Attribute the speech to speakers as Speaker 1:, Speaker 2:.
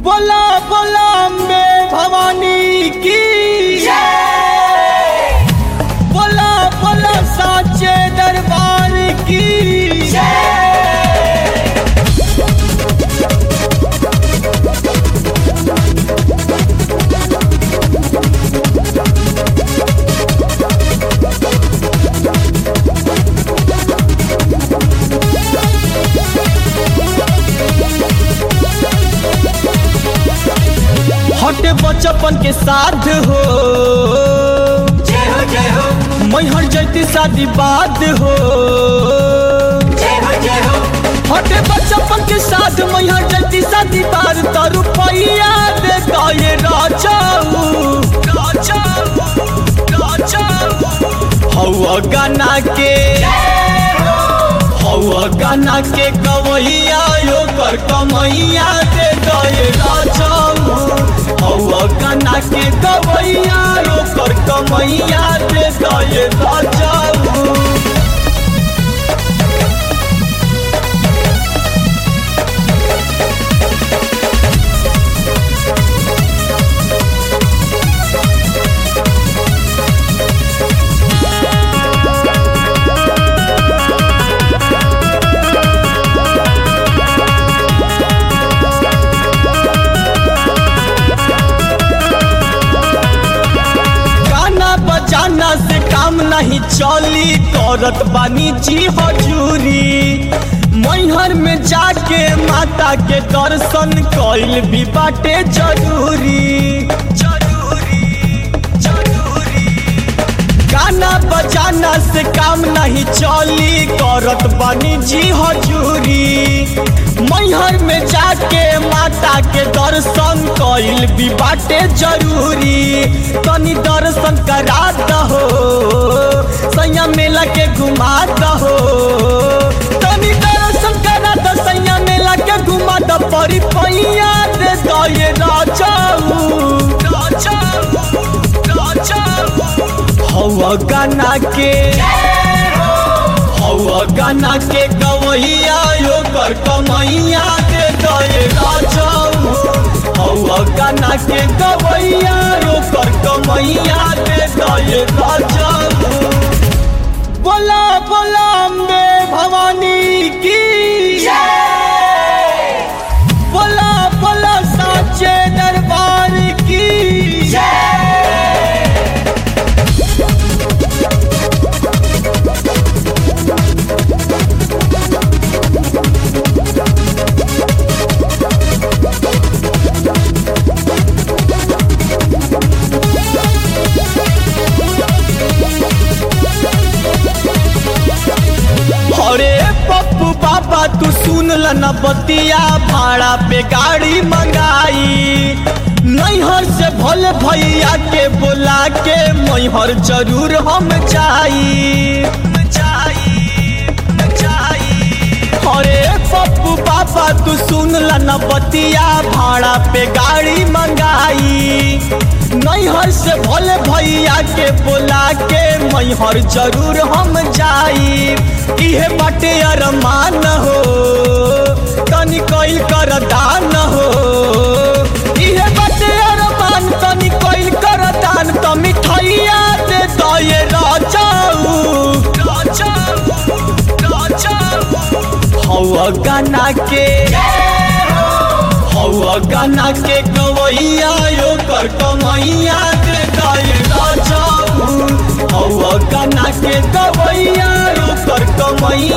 Speaker 1: बोला बोला अम्बे भवानी की बोला बोला साचे दरबार की हटे बचपन के साथ हो
Speaker 2: जय हो जय हो
Speaker 1: मैहर जैती शादी बाद हो
Speaker 2: जय हो जय हो
Speaker 1: हटे बचपन के साथ मैहर जैती शादी बाद तो रुपया दे गए राजाऊ राजाऊ राजाऊ हवा गाना के हवा गाना के कवैया यो कर कमैया दे गए राजाऊ हवा गाना के कवैया यो कर कमैया दे गए राजाऊ गाना बजाना से काम नहीं चली करत बानी जी हजूरी मैहर में जाके माता के दर्शन कइल भी बाटे जरूरी जरूरी जरूरी गाना बजाना से काम नहीं चली करत बानी जी हजूरी मैहर में जाके माता के दर्शन कइल भी बाटे जरूरी तनी दर्शन करा दहो सैया मेला के घुमा दहो तनी दर्शन करा द सैया मेला के घुमा द परी पैया दे दये राजाऊ राजाऊ राजाऊ हवा गाना के हवा गाना के गवैया यो कर कमैया दे दये राजाऊ हवा गाना के गवैया यो कर कमैया दे दये राजाऊ बोला बोला अम्बे भवानी की बोला बोला साचे दरबार की अरे पप्पू बाबा तू सुन ल न बतिया भाड़ा पे गाड़ी मंगाई नैहर से भले भैया के बोला के मैहर जरूर हम जाई जाई जाई अरे पप्पू बाबा तू सुन ल न बतिया भाड़ा पे गाड़ी मंगाई नैहर से भले भैया के बोला के मैहर जरूर हम जाई इहे बाटे अरमान हो तनी कइल कर दान हो इहे बाटे अरमान तनी कइल कर दान त मिठाइया दे दये राजाऊ राजाऊ राजाऊ हवा गाना के हवा गाना के गवैया यो कर कमैया दे दये राजाऊ हवा गाना के गवैया यो कर कमैया